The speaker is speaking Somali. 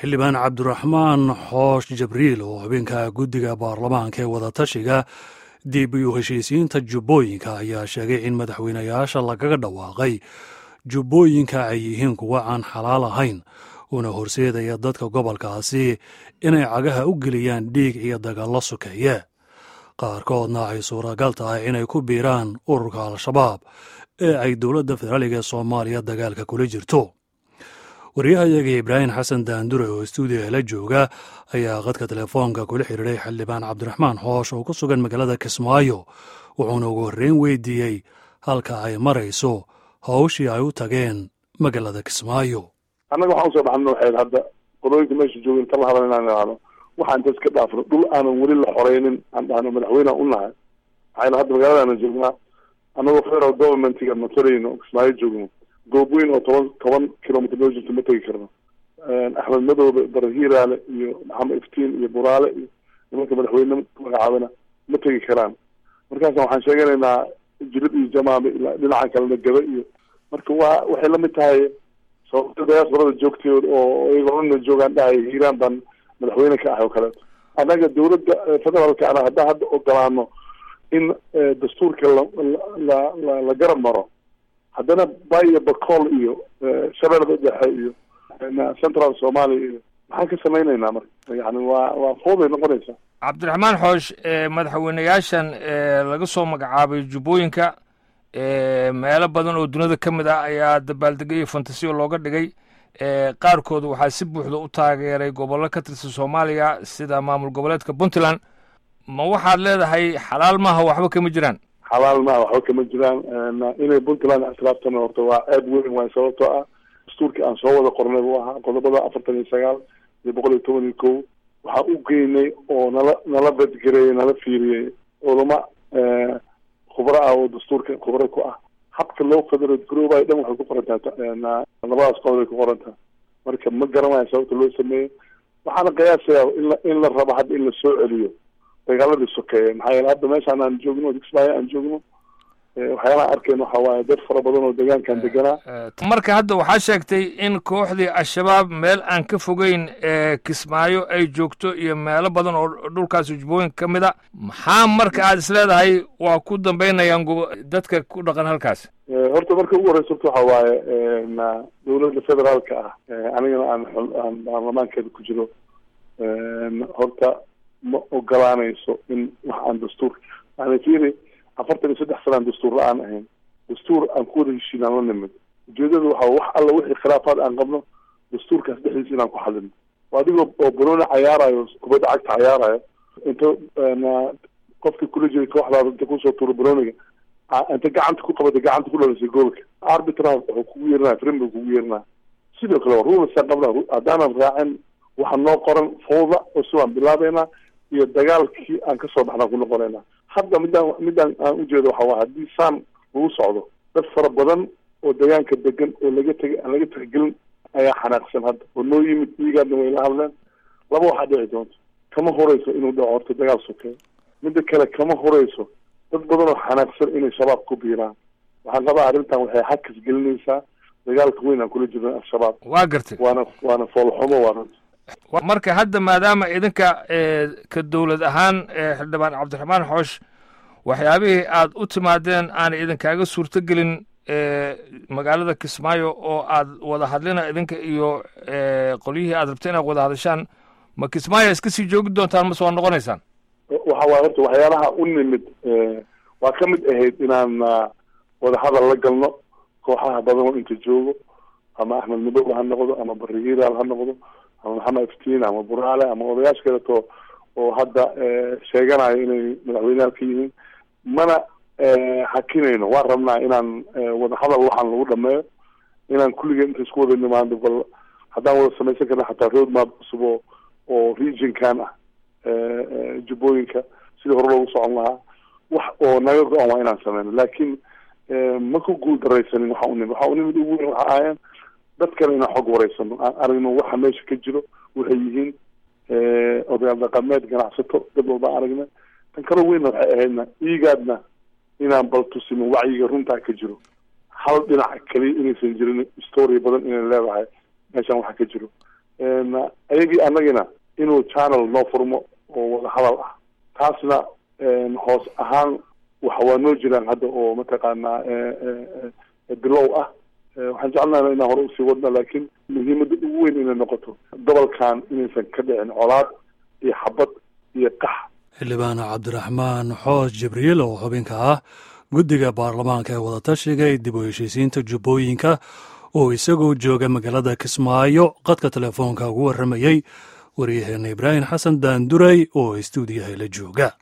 xildhibaan cabdiraxmaan xoosh jabriil oo habeenka guddiga baarlamaanka ee wadatashiga dib u heshiisiinta jubbooyinka ayaa sheegay in madaxweynayaasha lagaga dhawaaqay jubbooyinka ay yihiin kuwa aan xalaal ahayn una horseedaya dadka gobolkaasi inay cagaha u geliyaan dhiig iyo dagaallo sokeeye qaarkoodna ay suuragal tahay inay ku biiraan ururka al-shabaab ee ay dowladda federaaliga ee soomaaliya dagaalka kula jirto waryahayaga ibraahim xasan daandure oo stuudiga la jooga ayaa qadka telefoonka kula xiriiray xildhibaan cabdiraxmaan xoosh oo ku sugan magaalada kismaayo wuxuuna ugu horreyn weydiiyey halka ay marayso hawshii ay u tageen magaalada kismaayo annaga waxaan usoo baxna waxayd hadda qolooyinka meesha jooga inta la hadal inaan idhaahno waxaan inta iska dhaafno dhul aanan weli la xoreynin aan dhahno madaxweyneha u nahay maxayna hadda magaaladaana joognaa annagoo federal governmentiga matarayno kismaayo joogno goob weyn oo toban toban kilomitr noo jirto ma tegi karno axmed madoobe barahiiraale iyo maxamed iftiin iyo buraale iyo nimanka madaxweyne magacaabana ma tegi karaan markaasa waxaan sheeganaynaa jilib iyo jamaame ilaa dhinaca kalena gaba iyo marka wa waxay lamid tahay sababta diasporada joogteed oo iyagona joogaan dhahay hiiraan baan madaxweyne ka ahay oo kaleeto annaga dawladda federaalka ana haddaan hadda ogolaano in dastuurka la la la la garab maro haddana bayo bacool iyo shabeelada dhexe iyo central somalia iyo maxaan ka samaynaynaa marka yani waa waa fooday noqonaysaa cabdiraxmaan xoosh madaxweyneyaashan laga soo magacaabay jubbooyinka meelo badan oo duniyada ka mid ah ayaa dabaaldegay iyo fantasiyo looga dhigay qaarkood waxaa si buuxda u taageeray gobollo ka tirsan soomaaliya sida maamul goboleedka puntland ma waxaad leedahay xalaal maaha waxba kama jiraan xalaal maaha waxba kama jiraan inay puntland ictiraaftan horta waa aad weyn waay sababtoo ah dastuurkii aan soo wada qornay buu ahaa qodobada afartan iyo sagaal iyo boqol iyo toban iyo kow waxaa u geynay oo nala nala badgareeyey nala fiiriyey culama khubro ah oo dastuurka khubro ku ah habka loo federal garoobayo dhan waxay ku qorantaha labadaas qodob ay ku qorantaha marka ma garanayo sababta loo sameeyey waxaana qiyaasaya in in la rabo hadda in la soo celiyo dagaaladii sokeeye maxaa yeele hadda meeshaan aan joogno kismaayo aan joogno waxyaalaha arkeen waxa waaye dad fara badan oo deegaankan deganaa marka hadda waxaa sheegtay in kooxdii al-shabaab meel aan ka fogeyn kismaayo ay joogto iyo meelo badan oo dhulkaasi jubbooyinka ka mid a maxaa marka aad is leedahay waa ku dambeynayaan dadka ku dhaqan halkaas horta marka ugu horeysa horta waxa waaye dowladda federaalka ah anigana aan aan baarlamaankeeda ku jiro horta ma ogolaanayso in wax aan dastuur yani fiiri afartan iyo saddex sana aan dastuur la-aan ahayn dastuur aan ku wada heshiin aan la nimid ujeedada waxa wax alla wixii khilaafaad aan qabno dastuurkaas dhexdiisa inaan ku xalino adigoo oo banooni cayaarayo kubadda cagta cayaarayo inta qofkii kula jiray kooxdaada inta kusoo tuuro banooniga inta gacanta ku qabata gacanta ku dhalisay goolka arbitra wuxuu kugu yeerinaya frimbu kugu yeerinaya sidoo kale waa rulasaan qabna haddaanan raacin waxa noo qoran fawda oo si waan bilaabeynaa iyo dagaalkii aan kasoo baxnaan ku noqonaynaa hadda midaan midaan aan ujeedo waxa waa haddii saan lagu socdo dad fara badan oo deegaanka degan oo laga tegay aan laga tixgelin ayaa xanaaqsan hadda oo noo yimid iigaadna way la hadleen laba waxaa dhici doonto kama horeyso inuu dhaco horta dagaal sokeeyo midda kale kama horeyso dad badan oo xanaaqsan inay shabaab ku biiraan waxaan qabaa arrintan waxay xakas gelinaysaa dagaalka weyn aan kula jirno al-shabaab waa gartay waana waana foolxumo waa runta marka hadda maadaama idinka ka dowlad ahaan xildhibaan cabdiraxmaan xoosh waxyaabihii aad u timaadeen aana idinkaaga suurto gelin magaalada kismaayo oo aad wada hadlina idinka iyo qolyihii aad rabta inaad wada hadashaan ma kismaayo iska sii joogi doontaan mase waa noqonaysaan waxa waay horta waxyaalaha u nimid waa ka mid ahayd inaan wada hadal la galno kooxaha badan oo inta joogo ama axmed madoobe ha noqdo ama bari hiiraal ha noqdo ama maxamed iftiin ama buraale ama odayaasha kaleto oo hadda sheeganayo inay madaxweyneyaal ka yihiin mana hakinayno waan rabnaa inaan wada hadal waxaan lagu dhameeyo inaan kulligeen inta isku wada nimaando bal haddaan wada samaysan karna xataa road map cusub oo oo regionkan ah jubbooyinka sidii hore loogu socon lahaa wax oo naga go-an waa inaan sameyno laakiin ma ku guul daraysanin waxa u nimid waxa u nimid ugu weyn waxa ahaayeen dadkana inaan xog wareysano aan aragno waxa meesha ka jiro waxay yihiin odayaal dhaqameed ganacsato dad walba aragnay tan kalo weynna waxay ahaydna iigaadna inaan bal tusino wacyiga runtaa ka jiro hal dhinac keliya inaysan jirin story badan inay leedahay meeshaan waxa ka jiro ayagii annagina inuu channel noo furmo oo wada hadal ah taasna hoos ahaan waxa waa noo jiraan hadda oo mataqaanaa bilow ah waxaan jecelnaha inaan hore usii wadna laakiin muhiimadda ugu weyn inay noqoto gobolkan inaysan ka dhicin colaad iyo xabad iyo qax xildhibaan cabdiraxmaan xoos jibriil oo xubinka ah guddiga baarlamaanka ee wadatashiga ee dib u heshiisiinta jubbooyinka oo isagoo jooga magaalada kismaayo qadka telefoonka ugu warramayey waryaheena ibraahim xasan daanduray oo istuudiyaha la jooga